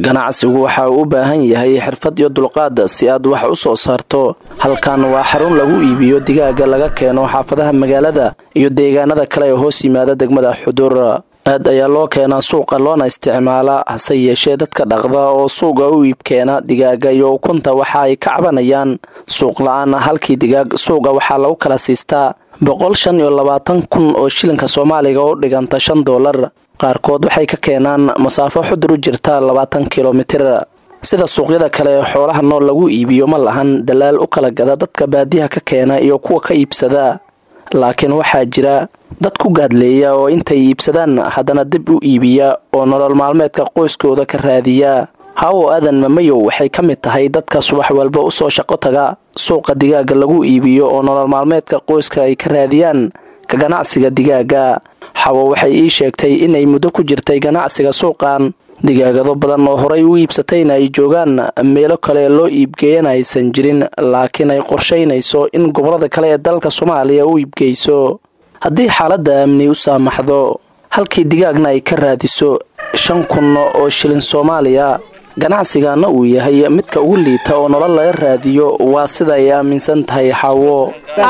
ganacsigu waxa uu u baahan yahay xirfad iyo dulqaad si aad wax u soo saarto halkan waa xarun lagu iibiyo digaaga laga keeno xaafadaha magaalada iyo deegaanada kale ee hoos yimaada degmada xudur aad ayaa loo keenaa suuqa loona isticmaalaa hase yeeshee dadka dhaqda oo suuqa u iibkeena digaaga iyo ukunta waxa ay ka cabanayaan suuq la-aan halkii digaag suuqa waxaa lagu kala siistaa boqol shan iyo labaatan kun oo shilinka soomaaliga u dhiganta shan doolar qaarkood waxay ka keenaan masaafo xudur u jirta labaatan kilomitir sida suuqyada kale ee xoolaha nool lagu iibiyo ma lahan dalaal u kala gada dadka baadiyaha ka keena iyo kuwa ka iibsada laakiin waxaa jira dad ku gaadleeya oo intay iibsadaan haddana dib u iibiya oo nolol maalmeedka qoyskooda ka raadiya hawo aadan mamayow waxay ka mid tahay dadka subax walba usoo shaqo taga suuqa digaaga lagu iibiyo oo nolol maalmeedka qoyska ay ka raadiyaan ka ganacsiga digaaga xawo waxay ii sheegtay inay muddo ku jirtay ganacsiga suuqan digaagado badan oo horay u iibsatayna ay joogaan meelo kale loo iibgeeyana aysan jirin laakiin ay qorshaynayso in gobolada kale ee dalka soomaaliya u iibgeyso haddii xaaladda amni u saamaxdo halkii digaagna ay ka raadiso shan kun oo shilin soomaaliya ganacsigana uu yahay midka ugu liita oo nolol laga raadiyo waa sida ay aaminsan tahay xaawo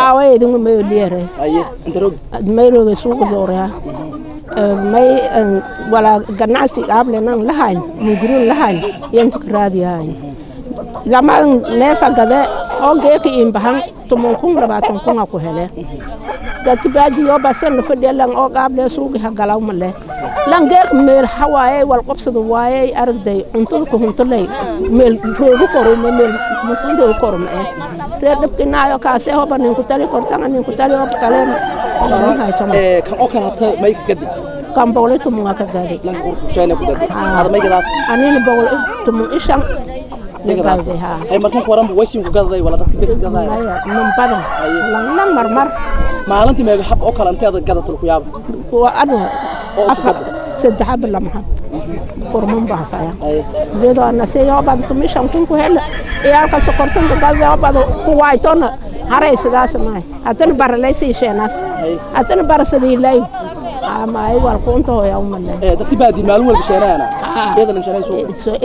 mayroga suuqa dooraa may wala ganacsi aablenan lahayn mungurun lahayn yantu ka raadiyahayn lamadan neefa gade oo geeka imbahan tumon kun labaatan kunga ku hele dadki baaji yoo basen la fadhiya lan oo qaable suugi ha galaw male lan geek meel hawaaye wal qobsada waaye aragday cuntada ku huntolay meel roogu korume meel musin roogu korume eh reer dhibkinaayo kaase hoba ninku tali kortanga ninku tali hoba kaleen kan oo kale hata may ka gadi kan boqol iyo toban waa ka gaaday lanka urkusheena ku gadi hada may gadaas anina boqol iyo toban iyo shan gaaday haa ay markan waranba waysin ku gadaday wala dadka bidka gadaday maya man badan lan marmar maalintii meega xab oo kale inteeda gadatul ku yaaba waa anu oo isku gada saddex xab lama xab kurman baa faya iyadoo anase yoobad tumishan kun ku hele iyaalka sokortanka gada yoobad ku waaytona haray sidaas maay hatana baralaysi sheenaas hatana barasadiilayo amaay wal kunta hoya umale ee dadki baadi maalin walba sheenaana iyada lan sheenayso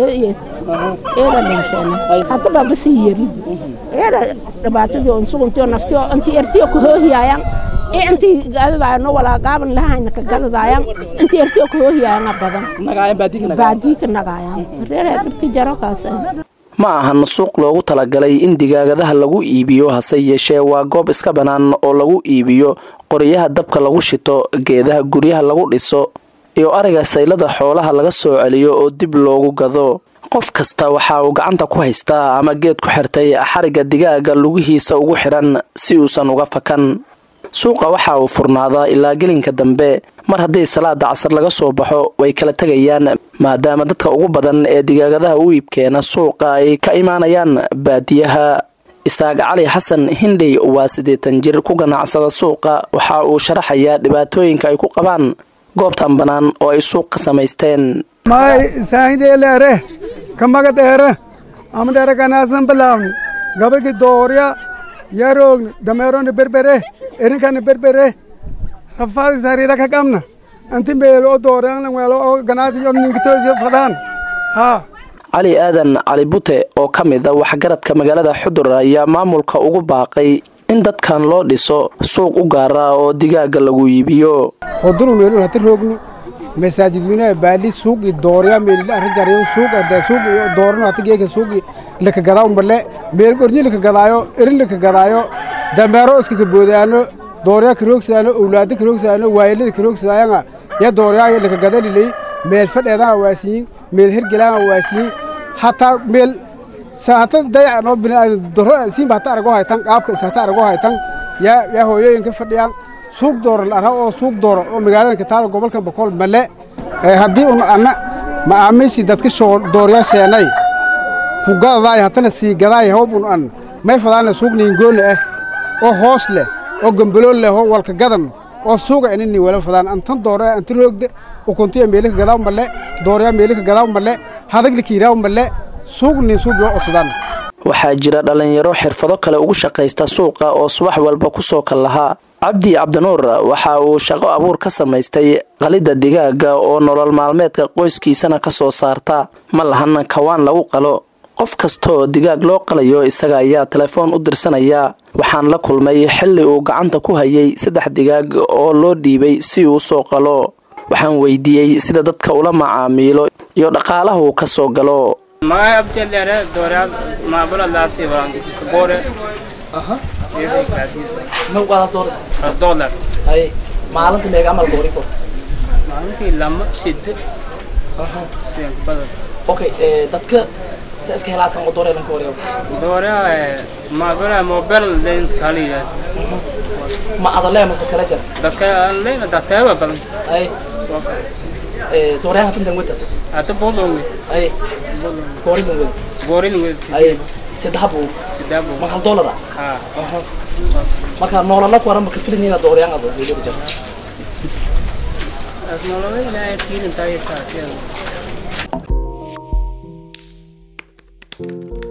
eeda lan sheena hata baba si yari eeda dhibaatadii on suguntii oo naftii oo intii ertiyo ku hoohiyaayan intii gadadaayano walaa gaaban lahayna ka gadadaayan intii ertiyo ku hoohiyaayan badan nagaayan baadika nagaayan baadii ka nagaayan reeree dhibki jaro kaasa ma ahan suuq loogu talagalay in digaagadaha lagu iibiyo hase yeeshee waa goob iska bannaan oo lagu iibiyo qoryaha dabka lagu shito geedaha guryaha lagu dhiso iyo ariga saylada xoolaha laga soo celiyo oo dib loogu gado qof kasta waxa uu gacanta ku haystaa ama geed ku xirtay xariga digaaga lugihiisa ugu xidhan si uusan uga fakan suuqa waxa uu furnaadaa ilaa gelinka dambe mar haddii salaada casar laga soo baxo way kala tegayaan maadaama dadka ugu badan ee digaagadaha u iibkeena suuqa ay ka imaanayaan baadiyaha isaaq cali xasan hindhey waa siddeetan jir ku ganacsada suuqa waxa uu sharaxayaa dhibaatooyinka ay ku qabaan goobtan bannaan oo ay suuq ka samaysteen may saahideeleere kamaga dheere ama dheere ganaasan bilaawni gabalki doorya yaroogni dameeroni berbere erinkani berbere rafaadi sariira ka qabna anti meelo oo dooreanlan weelo oo ganaasi yo ninkitoosiyo fadaan haa cali aadan cali bute oo ka mid a waxgaradka magaalada xudur ayaa maamulka ugu baaqay in dadkan loo dhiso suuq u gaara oo digaaga lagu iibiyo hoduru meelun hati roognu masaajidweynaha baali suuqi doorya meelila arrijarayo suuq ada suuqi doorano hati geeka suuqi laka gadaaw male meel gornyi laka gadaayo erin laka gadaayo dameero iska kaboodaano doorya karoogsaano owlaada karoogsaano waayelada karoogsaayanga ya dooryaa laka gadalilay meel fadheedanga waasiyin meel hergelanga waasiyin hataa meel hata dayac noo biniaadan doro siinba hata arago haytan qaabka is hata arago haytan yaa yaa hooyooyinka fadhiyaan suuq dooro la arha oo suuq dooro oo magaalada kataalo gobolkan boqol male haddii un anna macaamiishii dadka shoo dooryaa sheenay ku gadadaay hatana sii gadaay hoob un an may fadaana suuq niingoona ah oo hoos leh oo gambalool leh oo walka gadan oo suuqa inini wala fadaan antan doora anti roogda ukuntiya meelika gadaaw male dooryaa meelika gadaaw male hadagli kiiraaw male suuq nin suuq yoo codsadaan waxaa jira dhallinyaro xirfado kale ugu shaqaysta suuqa oo subax walba ku soo kal lahaa cabdi cabdinuur waxa uu shaqo abuur ka samaystay qalidda digaaga oo nolol maalmeedka qoyskiisana ka soo saarta ma lahan kawaan lagu qalo qof kastaoo digaag loo qalayo isaga ayaa telefoon u dirsanaya waxaan la kulmay xilli uu gacanta ku hayay saddex digaag oo loo dhiibay si uu usoo qalo waxaan weydiiyey sida dadka ula macaamiilo iyo dhaqaalaha uu ka soo galo magay abdelere dooraad maabuladaasi warangi kabore dolar maalinta meega amal gooriko maalintii lama side sidan kubada okay dadka sa iska helaasan oo doore lanka wareego doora maabula mobile lens kaliya ma adalee masta kala jar dadka leena dadteeba badan ay dooreyaha tuntan wada ata bolongi ay gooridan wada gorin wed ay saddex buu sidabo ma hal doolar ah ha marka noolana ku waran marka filinina dooreyan ado weli jar asnolola ilaahay tiirin taayirtaasi